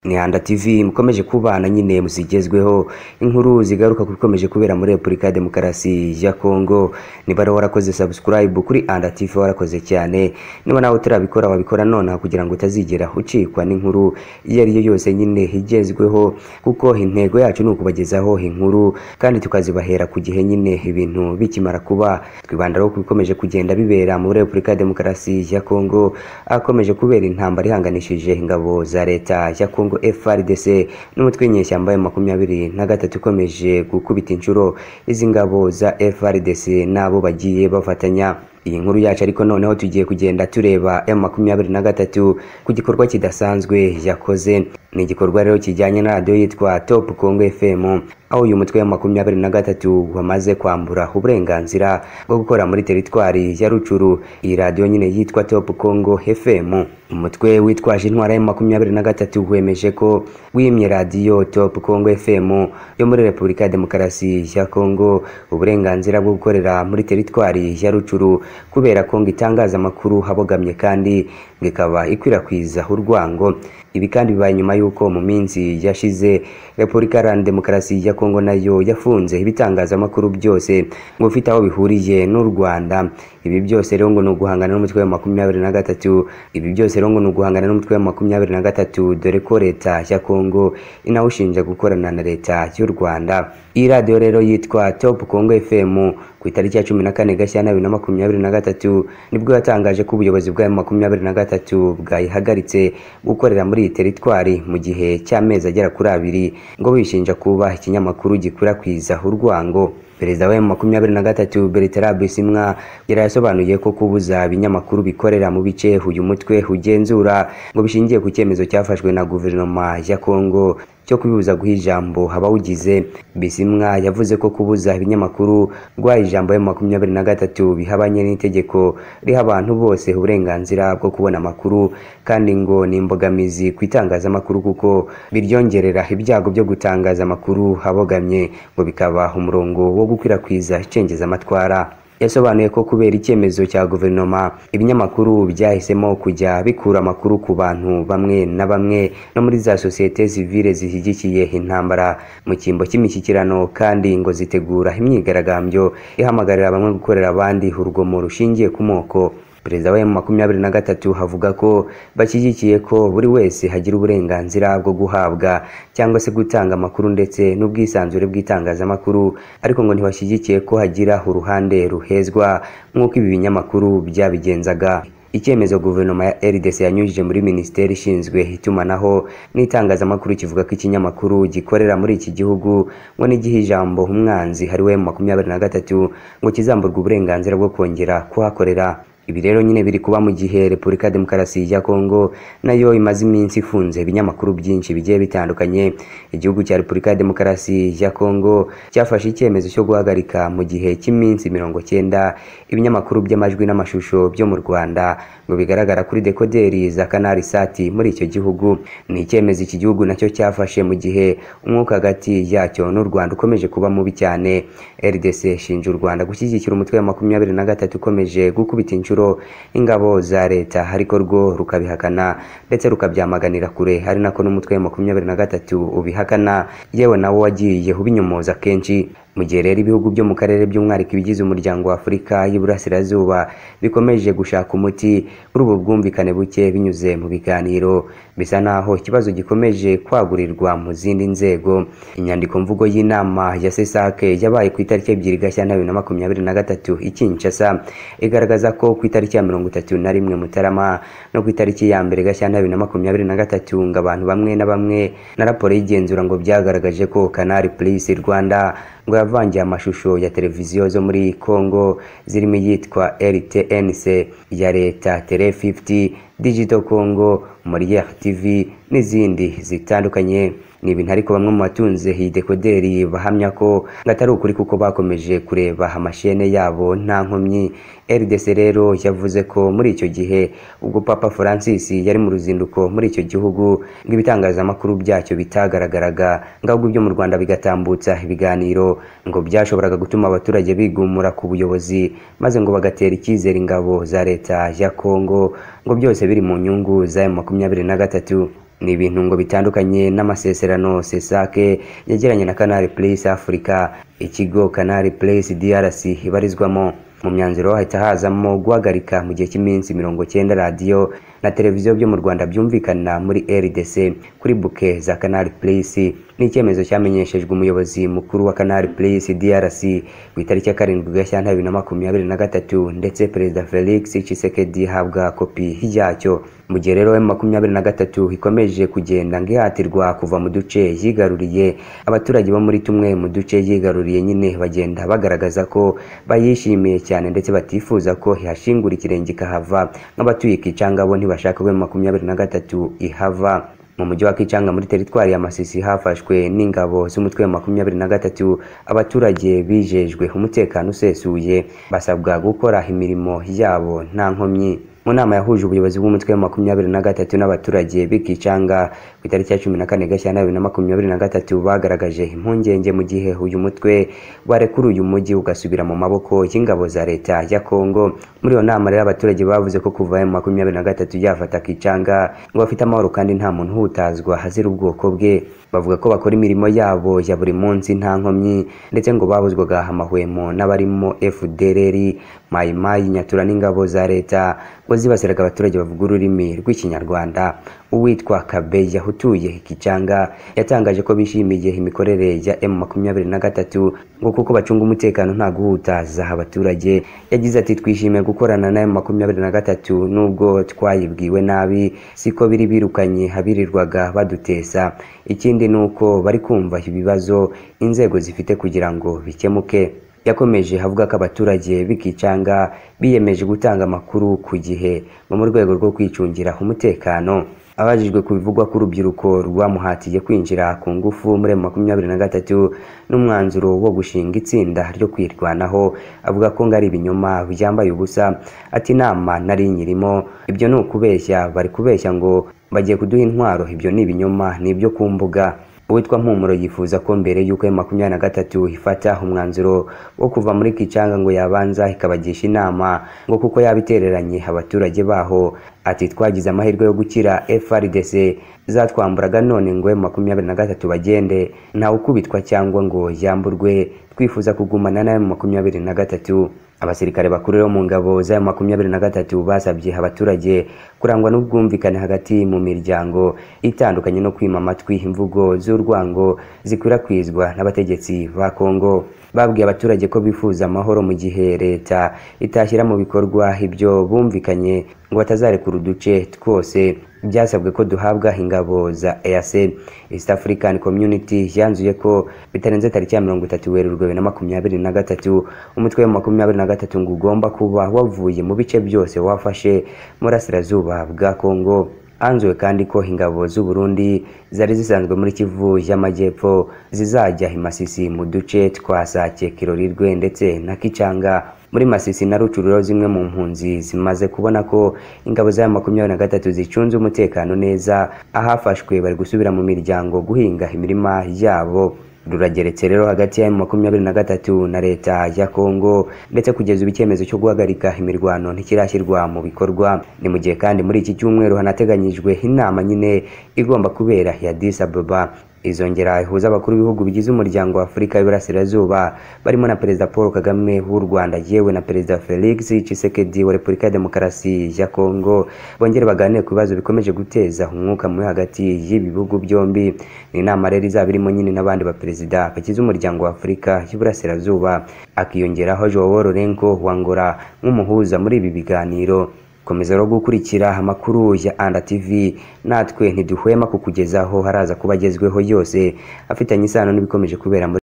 Mihanda TV mukomeje kubana nyine muzigezweho inkuru zigaruka kuri komeje kubera muri Repubulika ya Demokarasi ya Kongo niba rero warakoze subscribe kuri Anda TV warakoze cyane niba nawe utarabikora wabikora none kugira ngo utazigera ucikwa n'inkuru iyo ari yo yose nyine igezweho kuko intego yacu ni ukubagezaho inkuru kandi tukazibahera ku gihe nyine ibintu bikimara kuba twibanda rero ku bikomeje kugenda bibera muri Repubulika ya Demokarasi ya Kongo akomeje kubera intambara ihanganishije ingabo za leta ya Kongo Kongo FRDC n'umutwe w'inyeshyamba ya makumyabiri na gatatu ikomeje gukubita inshuro izi ngabo za FRDC n'abo bagiye bafatanya iyi nkuru yacu ariko noneho tugiye kugenda tureba M makumyabiri na gatatu ku gikorwa kidasanzwe yakoze ni igikorwa rero kijyanye na radiyo yitwa Top Congo FM aho uyu mutwe wa makumyabiri na gatatu wamaze kwambura uburenganzira bwo gukora muri teritwari ya Rucuru iyi radiyo nyine yitwa Top Congo FM umutwe witwaje intwara ya makumyabiri na gatatu wemeje ko wimye radiyo Top Congo FM yo muri Repubulika ya Demokarasi ya Kongo uburenganzira bwo gukorera muri teritwari ya Rucuru kubera ko ngo itangaza amakuru habogamye kandi ngo ikaba ikwirakwiza urwango ibi kandi bibaye nyuma y'uko mu minsi yashize repubulika iharanira demokarasi ya kongo nayo yafunze ibitangazamakuru byose ngo bifite aho bihuriye n'u rwanda ibi byose rero ngo ni uguhangana n'umutwe wa makumyabiri na gatatu ibi byose rero ngo ni uguhangana n'umutwe wa makumyabiri na gatatu dore ko leta ya kongo inawushinja gukorana na leta y'u rwanda iyi radiyo rero yitwa top kongo fm ku itariki ya cumi na kane gashyantare bibiri na makumyabiri na gatatu nibwo yatangaje ko ubuyobozi bwa makumyabiri na gatatu bwayihagaritse gukorera muri iyi teritwari mu gihe cy'amezi agera kuri abiri ngo bishinja kuba ikinyamakuru gikwirakwiza urwango perezida wa makumyabiri na gatatu Bertrand Bisimwa yari yasobanuye ko kubuza ibinyamakuru bikorera mu bice uyu mutwe ugenzura ngo bishingiye ku cyemezo cyafashwe na guverinoma ya Kongo cyo kubibuza guha ijambo abawugize Bisimwa yavuze ko kubuza ibinyamakuru guha ijambo ya makumyabiri na gatatu bihabanye n'itegeko riha abantu bose uburenganzira bwo kubona amakuru kandi ngo ni imbogamizi ku itangazamakuru kuko biryongerera ibyago byo gutangaza amakuru abogamye ngo bikaba umurongo wo gukwirakwiza icengezamatwara yasobanuye ko kubera icyemezo cya guverinoma ibinyamakuru byahisemo kujya bikura amakuru ku bantu bamwe na bamwe no muri za sosiyete sivile zishyigikiye intambara mu cyimbo cy'imishyikirano kandi ngo zitegura imyigaragambyo ihamagarira bamwe gukorera abandi urugomo rushingiye ku moko perezida wa makumyabiri na gatatu havuga ko bashyigikiye ko buri wese hagira uburenganzira bwo guhabwa cyangwa se gutanga amakuru ndetse n'ubwisanzure bw'itangazamakuru ariko ngo ntibashyigikiye ko hagira uruhande ruhezwa nk'uko ibi binyamakuru byabigenzaga icyemezo guverinoma ya RDC yanyujije muri minisiteri ishinzwe itumanaho n'itangazamakuru kivuga ko ikinyamakuru gikorera muri iki gihugu ngo n'igihe ijambo umwanzi hariwe makumyabiri na gatatu ngo kizamburwa uburenganzira bwo kongera kuhakorera ibi rero nyine biri kuba mu gihe repubulika ya demokarasi ya kongo nayo imaze iminsi ifunze ibinyamakuru byinshi bigiye bitandukanye igihugu cya repubulika ya demokarasi ya kongo cyafashe icyemezo cyo guhagarika mu gihe cy'iminsi mirongo cyenda ibinyamakuru by'amajwi n'amashusho byo mu rwanda ngo bigaragara kuri dekoderi za kanari sati muri icyo gihugu ni icyemezo iki gihugu nacyo cyafashe mu gihe umwuka hagati yacyo n'u rwanda ukomeje kuba mubi cyane rdc ishinja u rwanda gushyigikira umutwe wa makumyabiri na gatatu ukomeje gukubita inshuro ingabo za leta ariko rwo rukabihakana ndetse rukabyamaganira kure ari nako n'umutwe wa makumyabiri na gatatu ubihakana yewe nawo wagiye ubinyomoza kenshi mu gihe rero ibihugu byo mu karere by'umwihariko ibigize umuryango wa afurika y'iburasirazuba bikomeje gushaka umuti kuri ubu bwumvikane buke binyuze mu biganiro bisa naho ikibazo gikomeje kwagurirwa mu zindi nzego inyandiko mvugo y'inama ya sesake yabaye ku itariki ebyiri gashyantare bibiri na makumyabiri na gatatu i kinshasa igaragaza ko ku itariki ya mirongo itatu na rimwe mutarama no ku itariki ya mbere gashyantare bibiri na makumyabiri na gatatu ngo abantu bamwe na bamwe na raporo y'igenzura ngo byagaragaje ko kanari purisi rwanda ngo yavangiye amashusho ya televiziyo zo muri Kongo zirimo iyitwa RTNC ya leta Tele 50 Digital Congo Molière TV n'izindi zitandukanye ni ibintu ariko bamwe mu batunze iyi dekoderi bahamya ko atari ukuri kuko bakomeje kureba amashene yabo nta nkomyi RDC rero yavuze ko muri icyo gihe ubwo Papa Francis yari mu ruzinduko muri icyo gihugu ngo ibitangazamakuru byacyo bitagaragaraga ngo ahubwo ibyo mu Rwanda bigatambutsa ibiganiro ngo byashoboraga gutuma abaturage bigumura ku buyobozi maze ngo bagatera icyizere ingabo za leta ya Kongo ngo byose biri mu nyungu za makumyabiri na gatatu ni ibintu ngo bitandukanye n'amasezerano CESAC yagiranye na Canal Plus Africa ikigo Canal Plus DRC ibarizwamo mu myanzuro hahita hazamo guhagarika mu gihe cy'iminsi mirongo cyenda radiyo na televiziyo byo mu Rwanda byumvikana muri RDC kuri buke za Canal Plus ni icyemezo cyamenyeshejwe umuyobozi mukuru wa Canal Plus DRC ku itariki ya karindwi Gashyantare bibiri na makumyabiri na gatatu ndetse Perezida Felix Tshisekedi ihabwa kopi yacyo mu gihe rero makumyabiri na gatatu ikomeje kugenda ngo ihatirwa kuva mu duce yigaruriye abaturage bo muri tumwe mu duce yigaruriye nyine bagenda bagaragaza ko bayishimiye cyane ndetse batifuza ko ihashingura ikirenge ikahava nk'abatuye Kicangabo ntibashaka ko makumyabiri na gatatu ihava mu mujyi wa Kicanga muri teritwari ya Masisi hafashwe n'ingabo z'umutwe wa makumyabiri na gatatu abaturage bijejwe umutekano usesuye basabwa gukora imirimo yabo nta nkomyi mu nama yahuje ubuyobozi bw'umutwe wa makumyabiri na gatatu n'abaturage b'ikicanga ku itariki ya cumi na kane gashyantare bibiri na makumyabiri na gatatu bagaragaje impungenge mu gihe uyu mutwe warekura uyu mujyi ugasubira mu maboko y'ingabo za leta ya kongo muri iyo nama rero abaturage bavuze ko kuva emu makumyabiri na gatatu yafata kicanga ngo bafite amahoro kandi nta muntu uhutazwa hazira ubwoko bwe bavuga ko bakora imirimo yabo ya buri munsi nta nkomyi ndetse ngo babuzwaga amahwemo n'abarimo FDLR mayimayi nyatura n'ingabo za leta ngo zibasiraga abaturage bavuga ururimi rw'ikinyarwanda uwitwa kabeya utuye kicanga yatangaje ko bishimiye imikorere ya m makumyabiri na gatatu ngo kuko bacunga umutekano nta guhutaza abaturage yagize ati twishimiye gukorana na m makumyabiri na gatatu nubwo twayibwiwe nabi siko biri birukanye habirirwaga badutesa ikindi ni uko bari kumva ibibazo inzego zifite kugira ngo bikemuke yakomeje avuga ko abaturage b'ikicanga biyemeje gutanga amakuru ku gihe ngo mu rwego rwo kwicungira umutekano abajijwe ku bivugwa ko urubyiruko rwamuhatiye kwinjira ku ngufu muri makumyabiri na gatatu n'umwanzuro wo gushinga itsinda ryo kwirwanaho avuga ko ngo ari ibinyoma byambaye ubusa ati inama nari nyirimo ibyo ni ukubeshya bari kubeshya ngo bagiye kuduha intwaro ibyo ni ibinyoma ni ibyo ku mbuga uwitwa mpumuro yifuza ko mbere y'uko makumyabiri na gatatu ifata umwanzuro wo kuva muri kicanga ngo yabanza ikabagisha inama ngo kuko yabitereranye abaturage baho ati twagize amahirwe yo gukira FRDC zatwamburaga none ngo makumyabiri na gatatu bagende ntawe ukubitwa cyangwa ngo yamburwe twifuza kugumana na makumyabiri na gatatu abasirikare bakuru bo mu ngabo za makumyabiri na gatatu basabye abaturage kurangwa n'ubwumvikane hagati mu miryango itandukanye no kwima amatwi imvugo z'urwango zikwirakwizwa n'abategetsi ba Kongo babwiye abaturage ko bifuza amahoro mu gihe leta itashyira mu bikorwa ibyo bumvikanye ngo batazarekura uduce twose byasabwe ko duhabwa ingabo za EAC East African Community yanzuye ko bitarenze tariki ya mirongo itatu Werurwe bibiri na makumyabiri na gatatu umutwe wa makumyabiri na gatatu ngo ugomba kuba wavuye mu bice byose wafashe mu burasirazuba bwa Congo hanzuwe kandi ko ingabo z'u Burundi zari zisanzwe muri Kivu y'Amajyepfo zizajya i Masisi mu duce twa Sake Kirorirwe ndetse na Kicanga muri Masisi na Rucuriro zimwe mu mpunzi zimaze kubona ko ingabo za makumyabiri na gatatu zicunze umutekano neza ahafashwe bari gusubira mu miryango guhinga imirima yabo rurageretse rero hagati ya makumyabiri na gatatu na leta ya Kongo ndetse kugeza ubu icyemezo cyo guhagarika imirwano ntikirashyirwa mu bikorwa ni mu gihe kandi muri iki cyumweru hanateganyijwe inama nyine igomba kubera ya Addis Ababa izongera ihuza abakuru b'ibihugu bigize umuryango wa Afurika y'Iburasirazuba barimo na Perezida Paul Kagame w'u Rwanda yewe na Perezida Felix Tshisekedi wa Repubulika ya Demokarasi ya Kongo bongere baganire ku bibazo bikomeje guteza umwuka mubi hagati y'ibihugu byombi ni inama rero izaba irimo nyine n'abandi baperezida bagize umuryango wa Afurika y'Iburasirazuba akiyongeraho Joao Lourenco wangora nk'umuhuza muri ibi biganiro komeza rero gukurikira amakuru ya Anda TV natwe ntiduhwema kukugezaho haraza kuba agezweho yose afitanye isano n'ibikomeje kubera muri